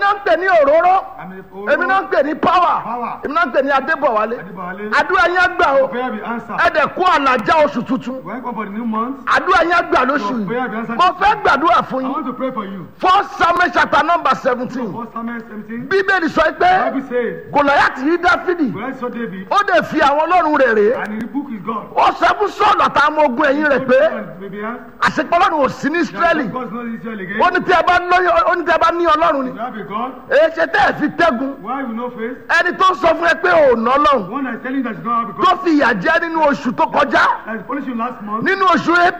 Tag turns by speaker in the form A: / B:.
A: náà ń pè ní òróró
B: I'm a
A: èmi náà ń pè ní power
B: Power.
A: èmi náà ń pè ní adébọ̀wálé
B: Adébọ̀wálé.
A: àdúrà yẹn gbà o
B: Prayer be answered.
A: ẹ̀dẹ̀ kó àlàjá oṣù tuntun
B: When come for the new month,
A: àdúrà yẹn gbà lóṣù
B: Your prayer be
A: yìí
B: answered.
A: mo fẹ́ gbàdúrà fún
B: I
A: yín
B: want to pray for you.
A: first samuel chapter number seventeen
B: First Samuel 17.
A: bíbélì sọ pé
B: Bible says,
A: gòlàyàtì yí dáfídì
B: Well, saw David,
A: ó dẹ̀ fi àwọn ọlọ́run rẹ̀ rèé
B: and he book is God.
A: ó sọ fún sọ́ọ̀lù àtàwọn ọmọ ogun ẹ̀yìn rẹ̀ pé
B: Maybe
A: àṣepọ̀ ọlọ́run ò sí ní israẹli
B: God is not Israel again.
A: ó ní tí ẹ bá lóyún ó ní tí ẹ bá ní ọlọ́run ni
B: You have a God.
A: èyí ṣe tẹ́ ẹ fi tẹ́gun
B: Why you no face?
A: ẹni tó sọ fún ẹ pé ò ná ọlọ́run
B: One that is telling you that you don't have a
A: tó
B: God.
A: fi ìyà jẹ nínú oṣù tó kọjá
B: That is punishing you last month.
A: nínú oṣù